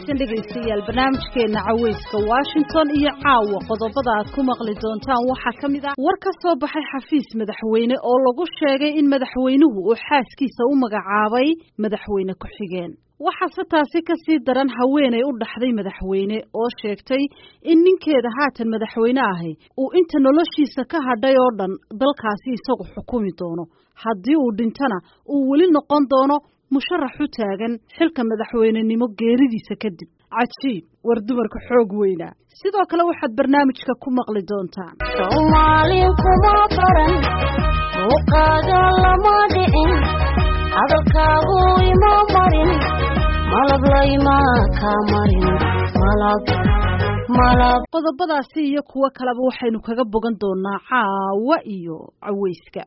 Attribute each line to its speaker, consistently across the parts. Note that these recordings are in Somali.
Speaker 1: wanaagsan dhegaystayaal barnaamijkeena caweyska washington iyo caawa qodobada aad ku maqli doontaan waxaa ka mid ah war ka soo baxay xafiis madaxweyne oo lagu sheegay in madaxweynuhu uu xaaskiisa u magacaabay madaxweyne ku-xigeen waxaase taasi ka sii daran haweenay u dhaxday madaxweyne oo sheegtay in ninkeeda haatan madaxweyne ahi uu inta noloshiisa ka hadhay oo dhan dalkaasi isagu xukumi doono haddii uu dhintana uu weli noqon doono musharax u taagan xilka madaxweynenimo geeridiisa kadib cajiib war dumarka xoog weynaa sidoo kale waxaad barnaamijka ku maqli doontaan
Speaker 2: soomaalin kuma baran muuqaaga lama dhicin hadalkaagu ima marin malab layma ka marin malab malab
Speaker 1: qodobadaasi iyo kuwo kaleba waxaynu kaga bogan doonaa caawa iyo caweyska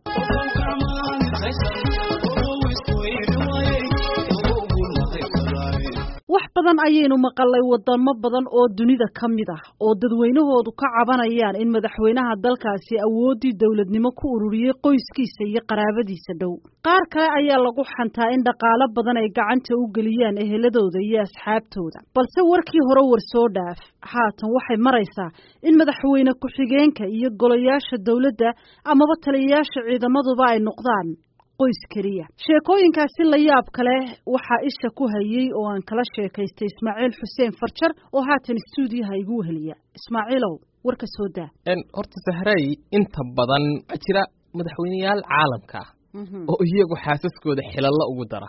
Speaker 1: wax badan ayaynu maqalay wadamo badan oo dunida ka mid ah oo dadweynahoodu ka cabanayaan in madaxweynaha dalkaasi awooddii dowladnimo ku ururiyey qoyskiisa iyo qaraabadiisa dhow qaar kale ayaa lagu xantaa in dhaqaalo badan ay gacanta u geliyaan eheladooda iyo asxaabtooda balse warkii hore war soo dhaaf haatan waxay maraysaa in madaxweyne ku-xigeenka iyo golayaasha dowladda amaba taliyayaasha ciidamaduba ay noqdaan qoys keliya sheekooyinkaasi la yaab kale waxaa isha ku hayay oo aan kala sheekaystay ismaaciil xuseen farjar oo haatan stuudiyaha igu weheliya ismaaciilow warka soo daa
Speaker 3: horta sahray inta badan waxaa jira madaxweyneyaal caalamka ah oo iyagu xaasaskooda xilalla ugu dara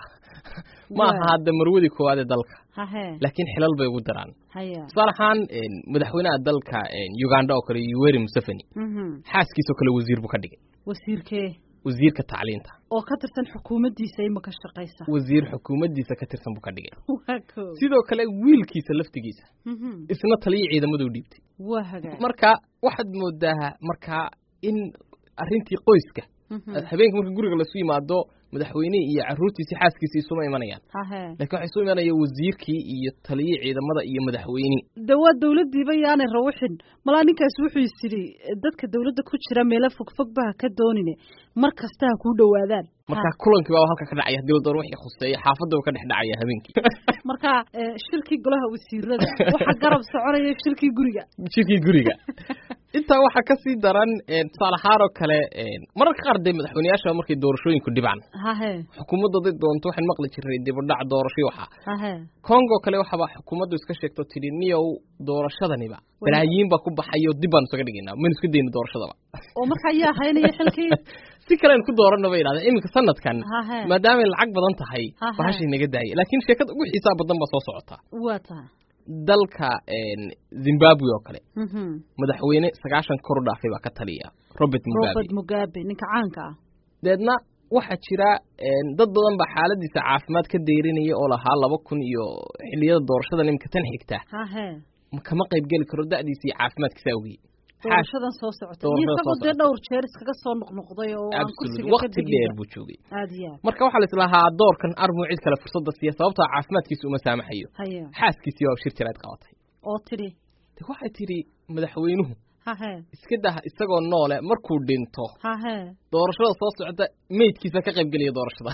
Speaker 3: ma aha hadda marwadii koowaad ee dalka laakiin xilal bay ugu daraan tusaale ahaan madaxweynaha dalka uganda oo kale yuweri museveni xaaskiisoo kale wasiir buu ka dhigay
Speaker 1: wasiirkee
Speaker 3: wasiirka tacliinta
Speaker 1: oo ka tirsan xukuumaddiisa imaka shaqaysa
Speaker 3: wasiir xukuumaddiisa ka tirsan buu ka dhigay sidoo kale wiilkiisa laftigiisa isna taliya ciidamadu dhiibtay
Speaker 1: waa hagaa
Speaker 3: marka waxaad moodaa markaa in arrintii qoyska habeenka marka guriga lasu yimaado madaxweynihii iyo caruurtiisii xaaskiisii isuma imanayaan lakin waxay isu imanaya wasiirkii iyo taliyii ciidamada iyo madaxweynihii
Speaker 1: de waa dawladdiiba yaanay rawixin malaa ninkaas wuxuu is yidhi dadka dawladda ku jira meelo fogfog ba ha ka doonine mar kasta ha kuu dhowaadaan
Speaker 3: marka kulankii baa halka ka dhacaya hadii la doono wixii khuseeya xaafadaba ka dhex dhacaya habeenkii
Speaker 1: marka shirkii golaha wasiirada waxaa garab soconaya shirkii guriga
Speaker 3: shirkii guriga intaa waxaa kasii daran tusaale ahaan oo kale mararka qaar dee madaxweyneyaasha markay doorashooyinku dhibaan
Speaker 1: hahe
Speaker 3: xukuumadda haday doonto waxaan maqli jiray dibadhac doorasho waxa
Speaker 1: hahe
Speaker 3: congo kale waxaba xukuumaddu iska sheegto tidhi niyow doorashadaniba balaayiin baa ku baxayo dib baanu isaga dhigaynaa maynu iska dayna doorashadaba
Speaker 1: oo marka ayaa haynaya xilkii
Speaker 3: si kale aynu ku dooranno bay yidhahdeen iminka sanadkan
Speaker 1: hahe
Speaker 3: maadaamay lacag badan tahay
Speaker 1: Aha.
Speaker 3: bahashay naga daayay laakiin sheekada ugu xiisaa badan baa soo socota
Speaker 1: waa tahay
Speaker 3: dalka zimbabwe oo kale
Speaker 1: Mhm.
Speaker 3: madaxweyne sagaashan kor u dhaafay baa ka taliya robert mugabe
Speaker 1: robert mugabe ninka caanka ah
Speaker 3: deedna waxaa jira dad badan baa xaaladiisa caafimaad ka deyrinaya oo lahaa laba kun iyo xiliyada doorashadan iminka tan xigta
Speaker 1: hahe
Speaker 3: ma kama qayb geli karo da'diisa iyo caafimaadkiisa awgeed
Speaker 1: doorashadan soo socota iyo
Speaker 3: Doorashada
Speaker 1: isagoo
Speaker 3: soo
Speaker 1: dee
Speaker 3: socota.
Speaker 1: dhowr jeer iskaga soo noqnoqday oo aan
Speaker 3: absolute
Speaker 1: kursiga ka
Speaker 3: waqti dheer
Speaker 1: degin
Speaker 3: buu joogay
Speaker 1: aad iyo aad
Speaker 3: marka waxaa la islahaa doorkan armuu cid kale fursadda siiya sababtoo caafimaadkiisa uma saamaxayo
Speaker 1: haye
Speaker 3: xaaskiisii baa shir jiraad qabatay
Speaker 1: oo tidhi
Speaker 3: de waxay tidhi madaxweynuhu
Speaker 1: hahe
Speaker 3: iska dah isagoo noole markuu dhinto
Speaker 1: hahe
Speaker 3: doorashada soo socota meydkiisa ka qayb gelaya doorashada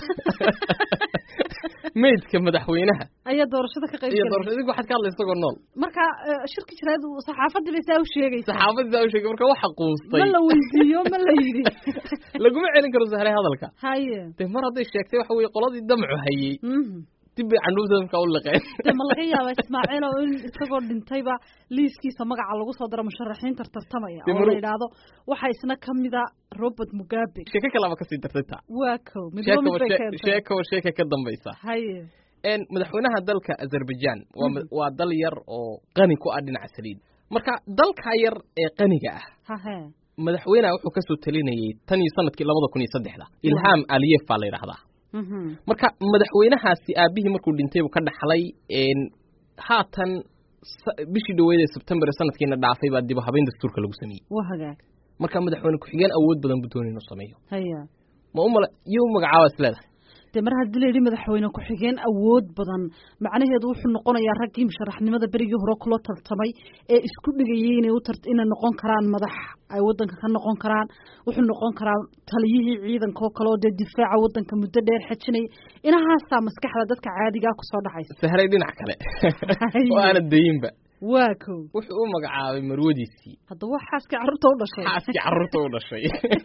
Speaker 3: meydka madaxweynaha
Speaker 1: ayaa doorashada ka qayb
Speaker 3: iyo
Speaker 1: galay
Speaker 3: doorashada idinku waxaad ka hadlay isagoo nool
Speaker 1: marka eh, shirki jiraad saxaafadii bay saa u sheegaysaa
Speaker 3: saxaafadiisa u sheegay marka waxa quustay
Speaker 1: ma la weydiiyo ma la yidhi
Speaker 3: laguma celin karo sahlay hadalka
Speaker 1: haye
Speaker 3: de mar hadday sheegtay waxa weeye qoladii damcu hayey
Speaker 1: Mhm.
Speaker 3: dib bay candhuufta marka u liqeen
Speaker 1: de ma laga yaaba ismaaciil oo in isagoo dhintayba liiskiisa magaca lagu soo daro musharaxiinta tartamaya
Speaker 3: De
Speaker 1: oo
Speaker 3: maru-
Speaker 1: la yidhaahdo waxaa isna ka mida robert mugabe
Speaker 3: sheeko kalaba kasii dartay taa
Speaker 1: waa kow midba mid
Speaker 3: sheekaba
Speaker 1: bay
Speaker 3: shee-
Speaker 1: keentay
Speaker 3: sheekaba sheeka ka dambaysa
Speaker 1: haye
Speaker 3: En madaxweynaha dalka azerbaijan waa ma- waa dal yar oo qani ku ah dhinaca saliid marka dalka yar ee qaniga ah
Speaker 1: hahe
Speaker 3: madaxweynaha wuxuu kasoo talinayay tan iyo sanadkii labada kun iyo saddexda ilham aliyef baa la yidhahdaa
Speaker 1: Mhm.
Speaker 3: marka madaxweynahaasi aabihii markuu dhintay buu ka dhaxlay en haatan sa- bishii dhaweyd ee sebtembar ee sanadkiina dhaafay baa dib u habeyn dastuurka lagu sameeyey
Speaker 1: waa hagaag
Speaker 3: marka madaxweyne ku-xigeen awood badan buu doonay inuu sameeyo
Speaker 1: haya
Speaker 3: ma u mala iyo u magacaaba is leedahay
Speaker 1: dee mar haddii layidhi madaxweyne ku-xigeen awood badan macnaheedu wuxuu noqonayaa raggii musharaxnimada berigii hore kula tartamay ee isku dhigayay inay u inay noqon karaan madax ay waddanka ka noqon karaan wuxuu noqon karaa taliyihii ciidanka oo kale oo dee difaaca waddanka muddo dheer xejinaya inahaasaa maskaxda dadka caadigaa kusoo dhacaysa
Speaker 3: sahray dhinac kale oo aana dayinba
Speaker 1: waa ko
Speaker 3: wuxuu u magacaabay marwadiisii
Speaker 1: haddaba waa xaaskii carruurta u dhashay
Speaker 3: xaaskii carruurta u dhashay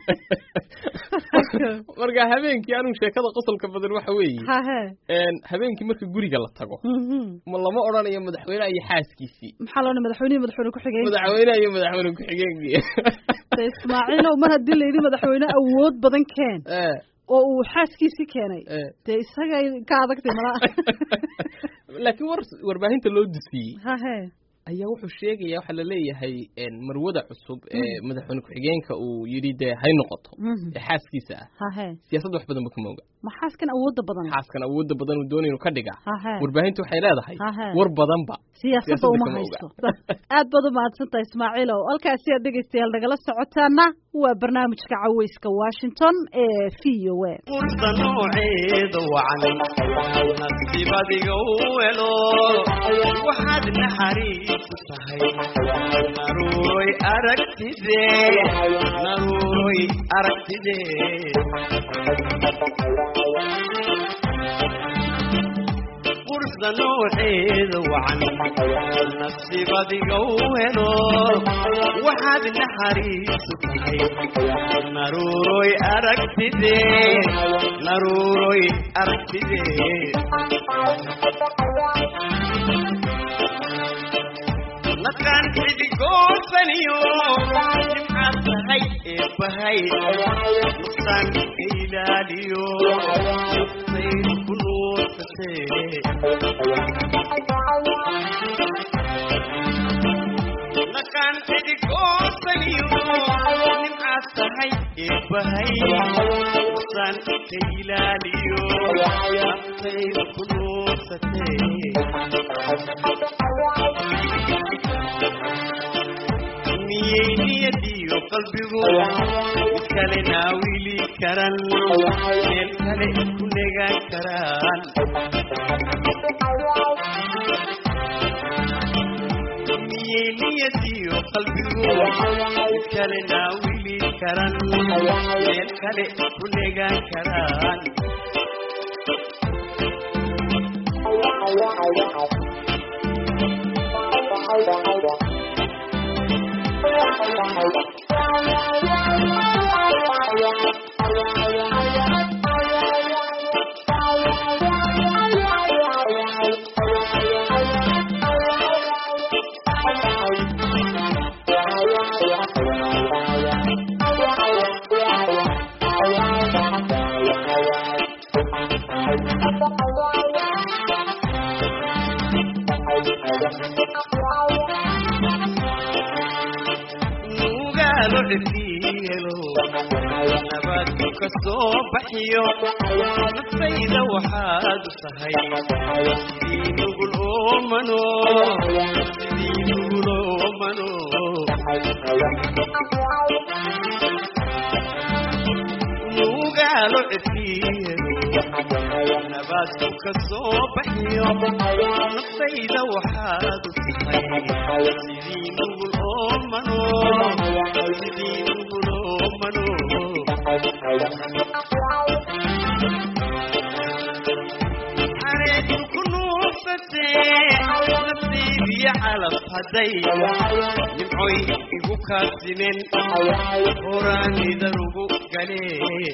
Speaker 3: marka habeenkii anigu sheekada qosolka badan waxa weeye
Speaker 1: hahe
Speaker 3: habeenkii marka guriga la tago ma lama odhanayo madaxweyneha iyo xaaskiisii
Speaker 1: maxaa loodhan madaxweynehi madaxweyne ku-xigeen
Speaker 3: madaxweyneha iyo madaxweyne ku-xigeenkii
Speaker 1: de ismaaciilow mar haddii layidhi madaxweyne awood badan keen oo uu xaaskiisii keenay dee isagay ka adagtay malaa
Speaker 3: laakiin war warbaahinta loo dusiyey
Speaker 1: hahe
Speaker 3: ayaa wuxuu sheegaya waxaa laleeyahay marwada cusub ee madaxweyne ku-xigeenka uu yidhi dee hay noqoto ee xaaskiisa ah
Speaker 1: hahe
Speaker 3: siyaasadda wax badan ba kama oga
Speaker 1: ma xaaskan awoodda badan
Speaker 3: xaaskan awoodda badan uu doonay inuu ka dhiga
Speaker 1: hahe
Speaker 3: warbaahinta waxay leedahay
Speaker 1: hahe
Speaker 3: war badanba
Speaker 1: siyaasadda uma
Speaker 3: kama
Speaker 1: haysto aad baad u mahadsantahay ismaaciilow halkaasi aad dhegaystayaal nagala socotaana waa barnaamijka caweyska washington ee v o a
Speaker 4: fursa nooceeda wacan nasiibadiga u helo waxaad naxariisu tahay naruuroy aragtide naruuroy aragtide fursa nooceeda wacan nasiibadiga u helo waxaad naxariisu tahay naruuroy aragtide naruuroy aragtide naqaan xidigoosaniyo nimcaad tahay eebbahay nuqsaan ka ilaaliyo nuqsayd ku nuursatee naqaan xidigoosaniyo nimcaad tahay eebbahay nuqsaan ka ilaaliyo nuqsayd ku nuursatee miyay niyadiyo qalbigu mid kale naawili karan meel kale ku negaan karaan miyay niyadiyo qalbigu mid kale naawili karan meel kale ku negaan karaan nugaalo cirkielo nabaadku ka soo baxiyo naftayda waxaad u tahay sidii nugul oomano sidii nugul oomano nugaalo cirkielo nabaadku ka soo baxiyo naftayda waxaad u tahay sidii nugul oomano sidii nugul oomano xareedu ku nuursatee nafsiibiyo calaf hadday nimcoy igu kaasimen horaanidan ugu galee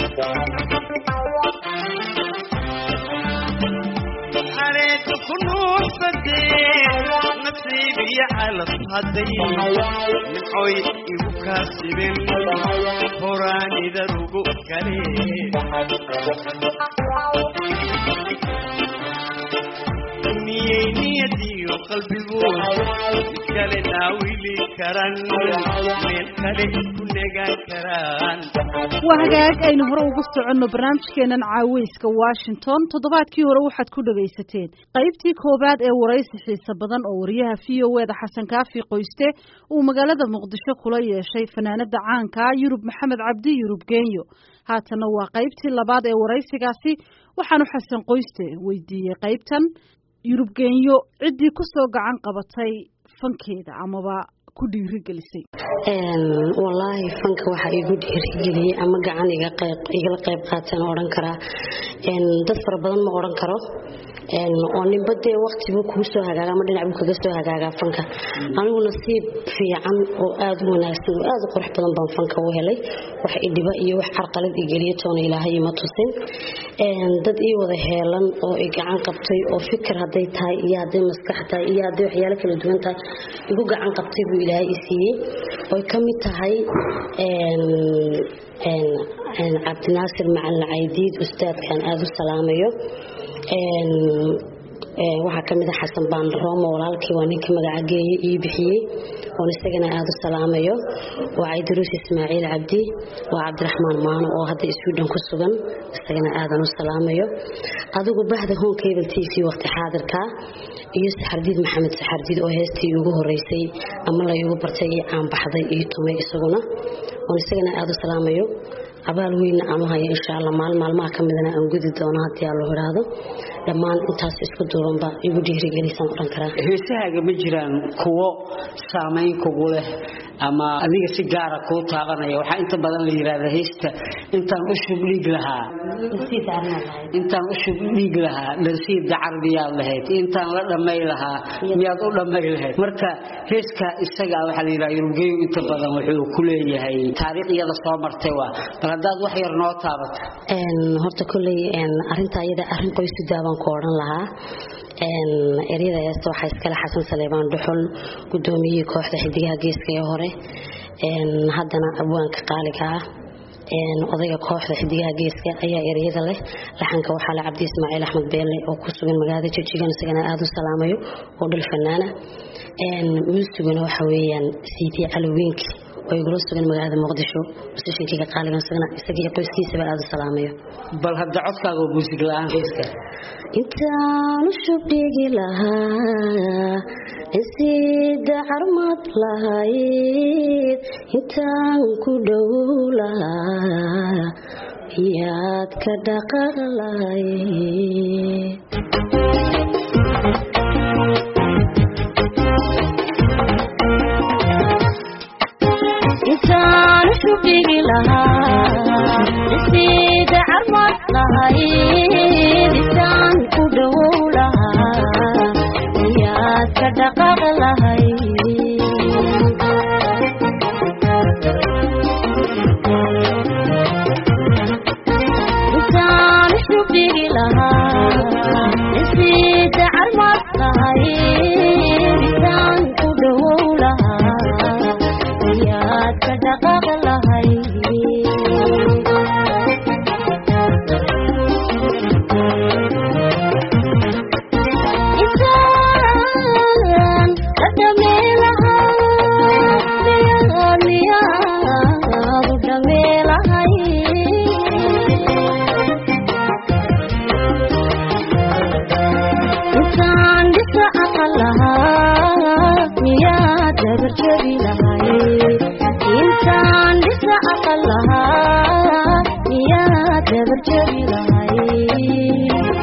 Speaker 4: xareedu ku nuursatee nasiibiyo calaf hadday nimcoy igu kaasimen horaanidan ugu galee miyay niyadiyo qalbigu mid kale naawili karan meel kale ku negaan karaan
Speaker 1: waa hagaag aynu hore ugu soconno barnaamijkeenan caaweyska washington toddobaadkii hore waxaad ku dhagaysateen qaybtii koowaad ee waraysi xiise badan oo wariyaha v o eda xasan kaafi qoyste uu magaalada muqdisho kula yeeshay fanaanada caanka yurub maxamed cabdi yurub genyo haatanna waa qaybtii labaad ee waraysigaasi waxaanu xasan qoyste weydiiyey qaybtan yurub genyo ciddii kusoo gacan qabatay fankeeda amaba ku dhiirigelisay
Speaker 5: wallaahi fanka waxaa igu dhiirigeliyey ama gacan igala qayb qaateen odhan karaa dad fara badan ma odhan karo oo ninba dee waktibu kuu soo hagaaga ama dhinac buu kaga soo hagaagaa fanka anigu nasiib fiican oo aada u wanaagsan oo aada u qurux badan baan fanka u helay wax idhiba iyo wax carqalad igeliya toona ilaahay ima tusin dad ii wada heelan oo i gacan qabtay oo fikir hadday tahay iyo hadday maskax tahay iyo hadday waxyaalo kala duwan tahay igu gacan qabtay buu ilaahay i siiyey oy ka mid tahay cabdinaasir macalin caydiid ustaadkan aada u salaamayo waxaa ka mid a xasan baandaroomo walaalkii waa ninka magacageeye ii bixiyey oon isagana aada u salaamayo waa caydaruus ismaaciil cabdi waa cabdiraxmaan maano oo hadda iswidhan ku sugan isagana aadan u salaamayo adigu bahda home cable t v waqti xaadirka iyo saxardiid maxamed saxardiid oo heestii ugu horeysay ama la igu bartay ii caanbaxday ii tumay isaguna oon isagana aada u salaamayo abaal weynna aanu haya insha alla maalin maalmaha ka midana aan gudi doono haddii aan loo idhaahdo dhammaan intaas isku duubanba igu dhiirigelisaan odhan karaa
Speaker 6: heesahaaga ma jiraan kuwo saamayn kugu leh ama adiga si gaara kuu taabanaya waxaa inta badan la yidhahda heesta intaan u shub dhiig lahaa intaan u shub dhiig lahaa dharsiid dacar miyaad lahayd intaan la dhamay lahaa miyaad u dhamay lahayd marka heeska isaga waxaa la yidhaha yurubgeyu inta badan wuxuu ku leeyahay taariikh iyada soo martay waa bal haddaad wax yar noo taabato
Speaker 5: horta kolley arintaa iyada arrin qoysudaa baan ku odhan lahaa eryada heesta waxaa iskale xasan saleebaan dhuxul gudoomiyihii kooxda xidigaha geeska ee hore haddana abwaanka qaaliga ah odayga kooxda xidigaha geeska ayaa eryada leh laxanka waxaa le cabdi ismaaciil axmed beelle oo ku sugan magaalada jijigan isagana aada u salaamayo oo dhul fanaana muusiguna waxa weeyaan siidii caloweenki oo igula sugan magaalada muqdisho musishinkeyga qaaligan isagana isagii qoyskiisaba aada u salaamayo
Speaker 6: bal hadda codkaaga oo muusig la-aan heeska
Speaker 5: intaan u shubdhigi lahaa isida carmad lahayd intaan ku dhow lahaa yaad ka dhaqan lahayd
Speaker 2: intaan u shubdhigi lahaa isida carmad lahayd intaan ku dhow lahaa yaad ka dhaqaq lahayd intaan u shubdhigi lahaa isida carmad lahayd intaan ku dhow lahaa yaad ka dhaqaq lahayd intaan la dhamee lahaa miyaad miyaad u dhamee lahay intaan dhisa aqal lahaa miyaad dabarjabi lahay intaan dhisa aqal lahaa miyaad dabarjabi lahay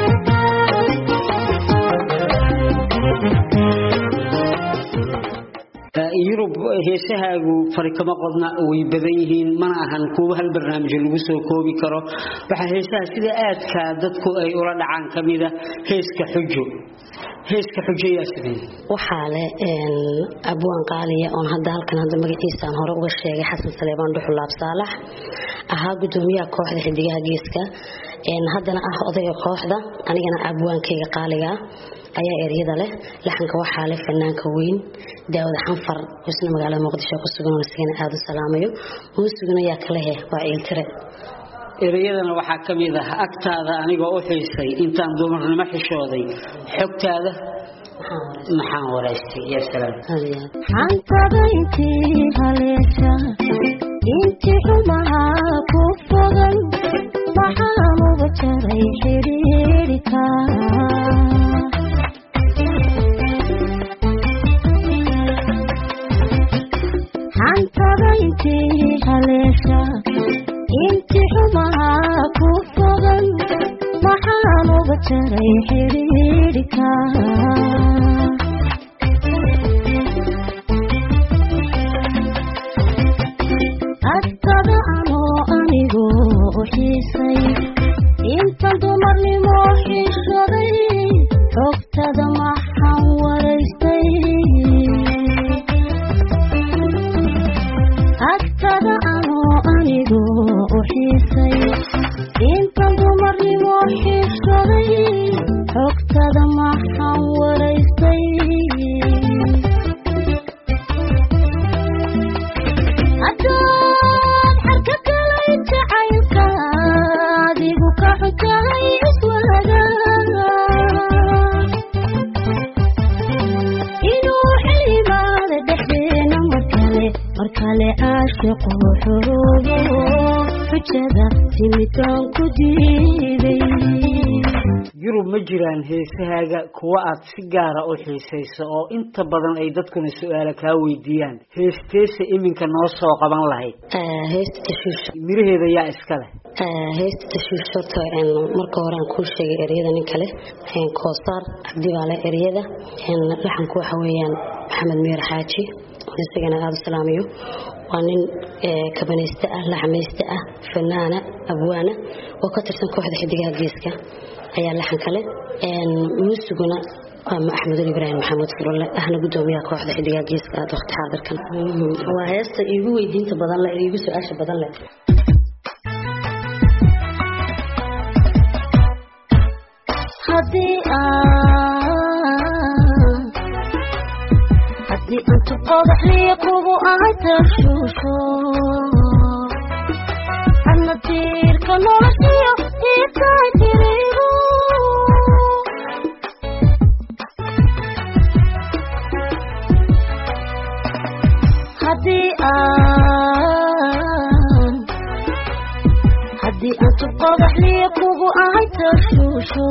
Speaker 6: yurub heesahaagu fari kama qodna way badan yihiin mana ahan kuwa hal barnaamijyo lagu soo koobi karo waxaa heesaha sida aadka dadku ay ula dhacaan kamida heeska xujo heeska xujo yaa sidee
Speaker 5: waxaa leh abwaan qaaliya oon hadda halkan hadda magaciisaan hore uga sheegay xasan saleebaan dhuxulaab saalax ahaa gudoomiyaha kooxda xidigaha geeska haddana ah odayga kooxda anigana abwaankayga qaaliga ayaa eryada leh laxanka waxaa leh fanaanka weyn daawada xanfar oo isna magaalada muqdisho ku sugan oo isagana aada u salaamayo muusiguna yaa kalehe waa ciiltire
Speaker 6: ereyadana waxaa ka mid ah agtaada anigoo u xiisay intaan dumarnimo xishooday xogtaada maxaan waraystay ya salaam
Speaker 2: xantada intii haleesha intii xumaha ku fogan waxaan uga jaray xidhiidhika xantada intii haleesha intii xumaha ku fogan waxaan uga jaray xidhiidhika agtada anoo anigu u xiisay intan dumarnimo xishaday xogtada maxaan waraystay agtada anoo anigu u xiisay intan dumarnimo xishaday xogtada maxaan waraystay haddaad xarka galay jacaylka adigu ka xutahay iswaaga inuu xilimaada dhexdeena mar kale mar kale caashiqu xuruubo xujada timitaan ku diiday
Speaker 6: yurub ma jiraan heesahaaga kuwa aad si gaara u xiisayso oo inta badan ay dadkuna su-aala kaa weydiiyaan heesteesa iminka noo soo qaban lahayd
Speaker 5: heesta tashiish
Speaker 6: miraheeda yaa iska leh
Speaker 5: heesta tashiish horta marka hore aan kuu sheegay ereyada nin kale koosaar cabdi baa leh ereyada laxanku waxa weeyaan maxamed miir xaaji isagana aada u salaamayo waa nin kabanayste ah laxmayste ah fanaana abwaana oo ka tirsan kooxda xidigaha geeska ayaa laxan kale muusiguna waa axmedul ibraahim maxamed furulle ahna gudoomiyaha kooxda xidigaha geeska aad waqti xaadirkan waa heesta iigu weydiinta badan leh iigu su-aasha badan leh
Speaker 2: haddii aan haddii intu qodaxliya kugu ahay tashuusho adna tiirka noloshiyo iitahay tirigo haddii aan haddii intu qodaxliya kugu ahay tashuusho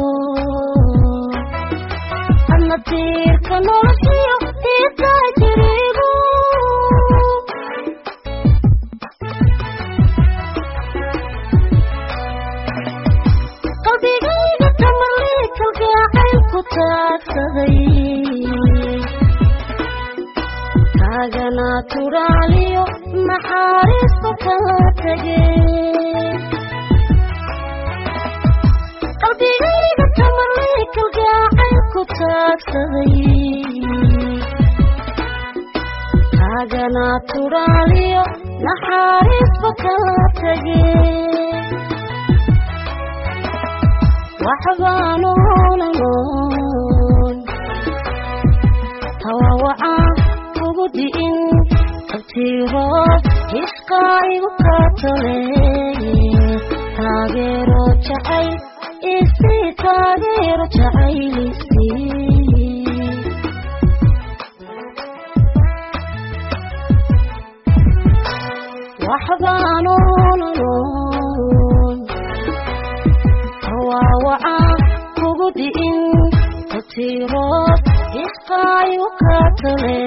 Speaker 2: adna tiirka noloshiyo iitahay tirigo qalbigayga tamarlii kalgacayl ku taagsaday kaagana turaaliyo naxaariista kala tegay qalbigayga tamarlii kalgacayl ku taagsaday kaagana turaaliyo naxaariisba kala tegay waxbaan oolanoon tawawaca ugu di'in abtiirood hisqaa igu kaatole taageero jacayl isii taageero jacaylisii waxbaan oolanoon tawaawaca kugu di'in abtiirood hisqaa igu kaatole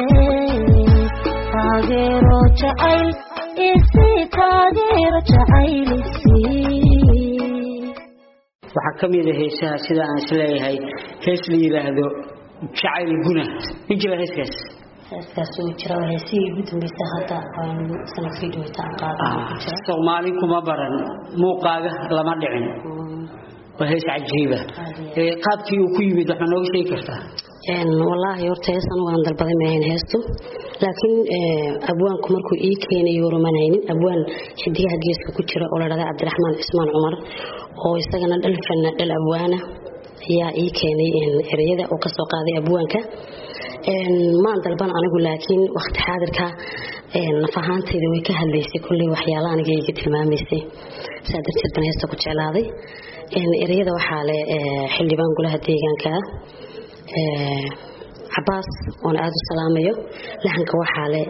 Speaker 2: taageero jacayl isii taageero jacaylisii
Speaker 6: waxaa ka mid a heesaha sida aan isleeyahay hees la yidhaahdo jacayl guna ma jira heeskaas
Speaker 5: heeskaas uu jira waa heesihii ugu dambeysay hadda sanadkii dhaweyta aan qaadan ku jira
Speaker 6: soomaali kuma baran muuqaaga lama dhicin waa hees cajiiba ee qaabkii uu ku yimid waxaa nooga sheegi kartaa
Speaker 5: wallaahi horta hees anigu aan dalbaday maahayn heestu laakiin abwaanku markuu ii keenayo warumanaynin abwaan xidigaha geeska ku jira oo la dhahda cabdiraxmaan cismaan cumar oo isagana dhal fana dhal abwaana ayaa ii keenay ereyada uu kasoo qaaday abwaanka maan dalban anigu laakiin waqti xaadirka naf ahaanteyda way ka hadlaysay kulley waxyaala aniga iga tilmaamaysay saa darteed baan heesta ku jeclaaday ereyada waxaa leh xildhibaan golaha deegaanka ah cabaas oona aada u salaamayo laxanka waxaa leh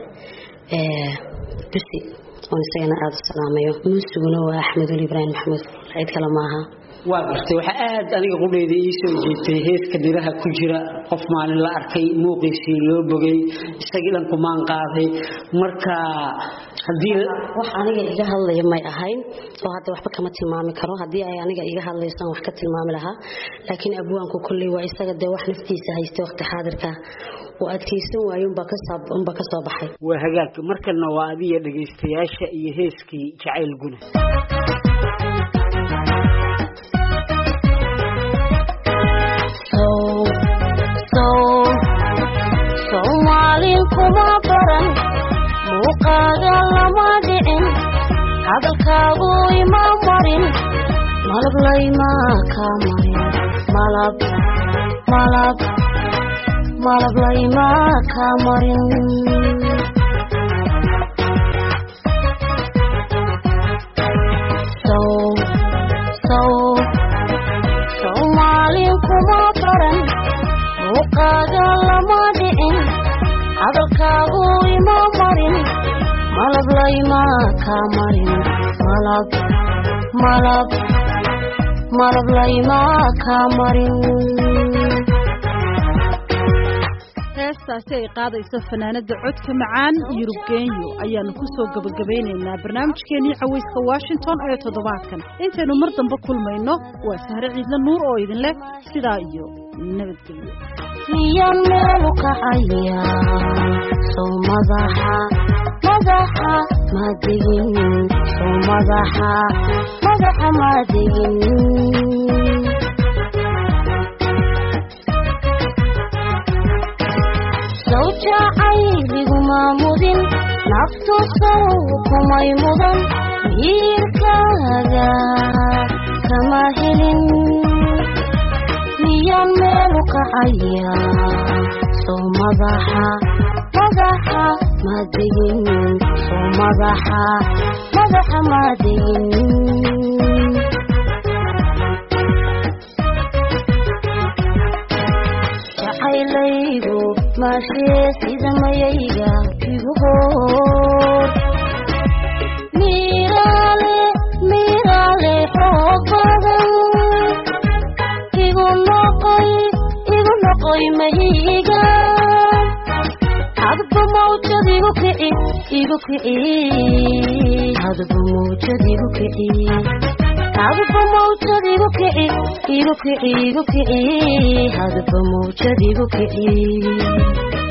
Speaker 5: busi oon isagana aada u salaamayo muusiguna waa axmed weli ibraahim maxamuud cid kale maaha
Speaker 6: waa gartay waxaa aada aniga qudheyda ii soo jeetay heeska dhiraha ku jira qof maalin la arkay muuqiisii loo bogay isagii dhan kumaan qaaday marka haddii
Speaker 5: wax aniga iga hadlaya may ahayn oo hadda waxba kama tilmaami karo haddii ay aniga iga hadlaysan wax ka tilmaami lahaa laakiin abwaanku kolley waa isaga dee wax naftiisa haystay waqti xaadirka oo adkaysan waayo unbaa ka soo baxay
Speaker 6: waa hagaag markana waa adiga dhagaystayaasha iyo heeskii jacayl guna
Speaker 2: soomaalin kuma baran muuqaaga lama dhicin hadalkaagu ima marin malab laymaa kaa marin malab malab malab laymaa kaa marin soomaalin kuma baran muuqaaga lama dhicin hadalkaagu ima marin malab laymaa kaa marin malab malab malab laymaa kaa marin
Speaker 1: heestaasi ay qaadayso fanaanada codka macaan yurub genyo ayaanu ku soo gabagabaynaynaa barnaamijkeenii cawayska washington ee toddobaadkan intaynu mar dambe kulmayno waa sahre ciidla nuur oo idin leh sidaa iyo nabadgelyo
Speaker 2: miyaan meelu kacaya sow madaxa madaxa madegin sow madaxa madaxa madegin sow jacayliguma mudin naftu sow kumay mudan miirkaaga kama helin miyaan meelu kacaya sow madaxa madaxa madegin sow madaxa madaxa madegin jacaylaygu maashee sida mayayga igu hoor miiraale miiraale xoog badan igu noqoy igu noqoy mahiga hadba mawjad igu kici igu kici hadba mawjad igu kici hadba mawjad igu kici igu kici igu kici hadba mawjad igu kici